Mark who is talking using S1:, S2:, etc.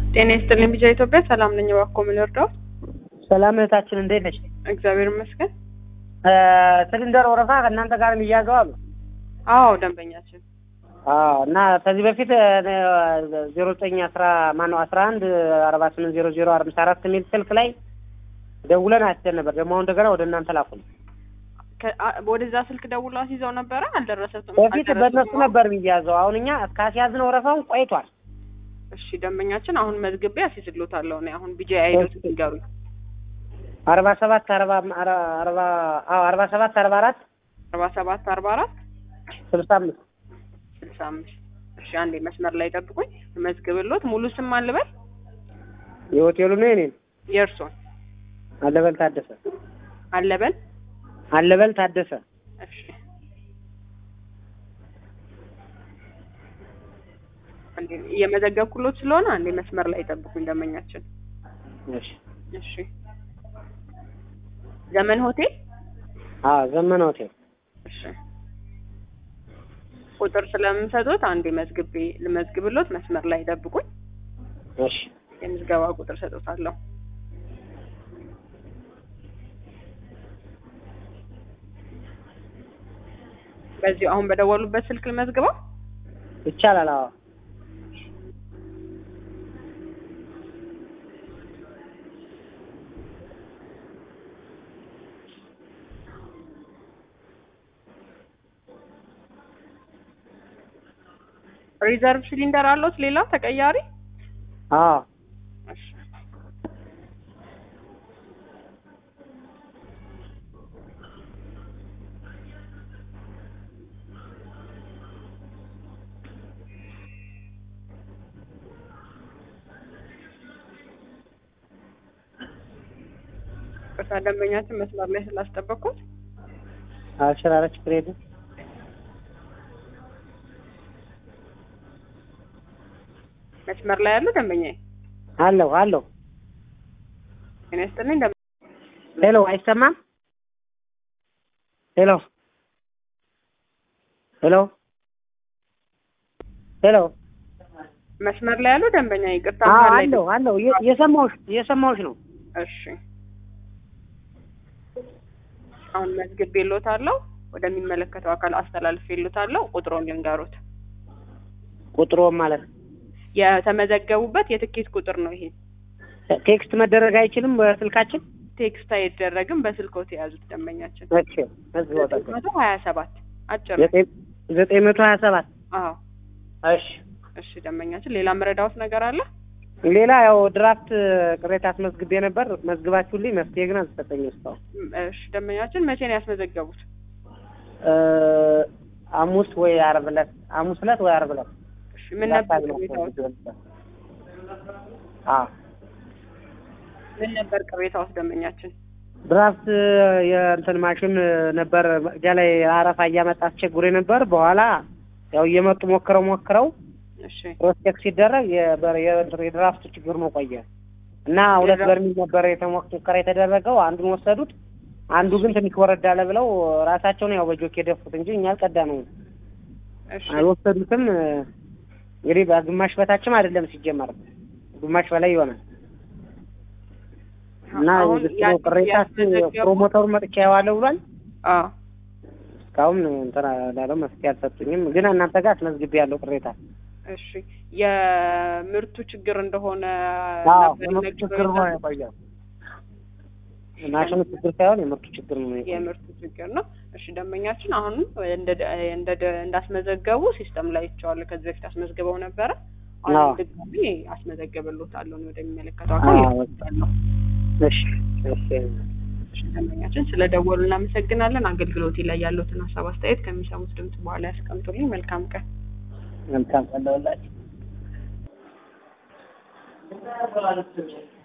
S1: ጤና ይስጥልኝ ቢጃ ኢትዮጵያ ሰላም ነኝ። እባክዎ ምን ልርዳዎት?
S2: ሰላም እህታችን እንዴት ነች?
S1: እግዚአብሔር ይመስገን።
S2: ሲሊንደር ወረፋ ከእናንተ ጋር የሚያዘው አሉ።
S1: አዎ ደንበኛችን
S2: አዎ እና ከዚህ በፊት ዜሮ ዘጠኝ አስራ ማነው አስራ አንድ አርባ ስምንት ዜሮ ዜሮ አምሳ አራት የሚል ስልክ ላይ ደውለን አይተን ነበር። ደግሞ አሁን እንደገና ወደ እናንተ ላኩን።
S1: ከ- አ- ወደዛ ስልክ ደውሎ አስይዘው ነበረ አልደረሰትም።
S2: በፊት በእነሱ
S1: አልደረሰትም።
S2: ነበር የሚያዘው። አሁን እኛ ካስያዝነው ወረፋውን ቆይቷል።
S1: እሺ ደንበኛችን አሁን መዝግቤ አስይዝሎታለሁ። እኔ አሁን ቢጃ አይዶት ንገሩኝ።
S2: አርባ ሰባት አርባ አርባ አዎ አርባ ሰባት አርባ አራት
S1: አርባ ሰባት አርባ አራት
S2: ስልሳ አምስት
S1: ስልሳ አምስት እሺ አንዴ መስመር ላይ ጠብቁኝ። መዝግብሎት ሙሉ ስም አልበል
S2: የሆቴሉ ነው የኔን
S1: የእርሶን
S2: አለበል ታደሰ
S1: አለበል
S2: አለበል ታደሰ
S1: እሺ አንዴ እየመዘገብኩሎት ስለሆነ አንዴ መስመር ላይ ጠብቁኝ ደንበኛችን።
S2: እሺ
S1: እሺ ዘመን ሆቴል
S2: አዎ ዘመን ሆቴል
S1: እሺ ቁጥር ስለምሰጡት አንዴ መዝግቤ ልመዝግብሎት መስመር ላይ ጠብቁኝ።
S2: እሺ
S1: የምዝገባ ቁጥር ሰጡታለሁ። በዚሁ አሁን በደወሉበት ስልክ ልመዝግበው።
S2: ይቻላል። አዎ
S1: ሪዘርቭ ሲሊንደር አለዎት ሌላ ተቀያሪ?
S2: አዎ
S1: እሺ ቅርታ ደንበኛችን መስመር ላይ ስላስጠበቅኩት
S2: አልሽራረ ችግር የለም።
S1: መስመር ላይ ያሉ ደንበኛዬ
S2: አለሁ አለሁ።
S1: ጤና ይስጥልኝ ደንበ
S2: ሄሎ አይሰማም? ሄሎ ሄሎ ሄሎ
S1: መስመር ላይ ያሉ ደንበኛ ይቅርታ
S2: አዎ
S1: መሀል ላይ
S2: አለሁ አለሁ። እየ- እየሰማሁሽ እየሰማሁሽ ነው።
S1: እሺ አሁን መዝግቤልዎታለሁ ወደሚመለከተው አካል አስተላልፌልዎታለሁ ቁጥሩን ልንገሩት
S2: ቁጥሮ ማለት ነው።
S1: የተመዘገቡበት የትኬት ቁጥር ነው ይሄ
S2: ቴክስት መደረግ አይችልም በስልካችን?
S1: ቴክስት አይደረግም በስልክዎት የያዙት ደንበኛችን
S2: እሺ እዚሁ
S1: ዘጠኝ
S2: ጠቅም
S1: መቶ ሀያ ሰባት አጭር ነው።
S2: ዘጠኝ ዘጠኝ መቶ ሀያ ሰባት
S1: አዎ
S2: እሺ
S1: እሺ ደንበኛችን ሌላ መረዳዎት ነገር አለ
S2: ሌላ ያው ድራፍት ቅሬታ አስመዝግቤ ነበር። መዝግባችሁልኝ መፍትሄ ግን አልተሰጠኝም እስካሁን።
S1: ም- እሺ ደንበኛችን መቼ ነው ያስመዘገቡት
S2: እ ሐሙስ ወይ ዓርብ ዕለት ሐሙስ ዕለት ወይ ዓርብ ዕለት
S1: እሺ ምን ነበር ቅሬታዎት
S2: አዎ
S1: ምን ነበር ቅሬታዎት ደንበኛችን
S2: ድራፍት የእንትን ማሽን ነበር እዚያ ላይ አረፋ እያመጣ አስቸግሮ ነበር። በኋላ ያው እየመጡ ሞክረው ሞክረው
S1: እሺ
S2: ፕሮስቴክ ሲደረግ የበር- የእንትን የድራፍቱ ችግር ነው ቆየ እና ሁለት
S1: የድራፍት-
S2: በርሚል ነበር የተሞክ ሙከራ የተደረገው። አንዱን ወሰዱት። አንዱ ግን ትንሽ ወረድ አለ ብለው ራሳቸውን ያው በጆክ የደፉት እንጂ እኛ አልቀዳ ነው
S1: እሺ
S2: አልወሰዱትም። እንግዲህ በግማሽ በታችም አይደለም ሲጀመር ግማሽ በላይ ይሆናል እና
S1: አሁን
S2: የድሮ
S1: ያ-
S2: ቅሬታ
S1: ያስመዘገቡ-
S2: ፕሮሞተሩን መጥቻ ያዋለሁ ብሏል።
S1: አዎ
S2: እስካሁን እንትን ላለው መፍትሄ አልሰጡኝም። ግን እናንተ ጋር አስመዝግቤ ያለው ቅሬታ
S1: እሺ የምርቱ ችግር እንደሆነ
S2: አዎ
S1: ነበር
S2: የምርቱ
S1: ይነገረው
S2: ችግር ነው
S1: የነበረው።
S2: የቆየው። ማሽኑ ችግር ሳይሆን የምርቱ ችግር ነው የቆየው።
S1: የምርቱ ችግር ነው። እሺ ደንበኛችን አሁንም እንደ እንደ እንዳስመዘገቡ ሲስተም ላይ ይቸዋል። ከዚህ በፊት አስመዝግበው ነበረ።
S2: አዎ።
S1: አሁን ድጋሚ አስመዘገብሎታለሁ እኔ ወደሚመለከተው አካል
S2: አዎ።
S1: ይወስዳለሁ።
S2: እሺ እሺ
S1: እሺ ደንበኛችን ስለ ደወሉ እናመሰግናለን። አገልግሎቴ ላይ ያሉትን ሀሳብ አስተያየት ከሚሰሙት ድምጽ በኋላ ያስቀምጡልኝ። መልካም ቀን።
S2: መልካም ቀን ለሁላችሁ።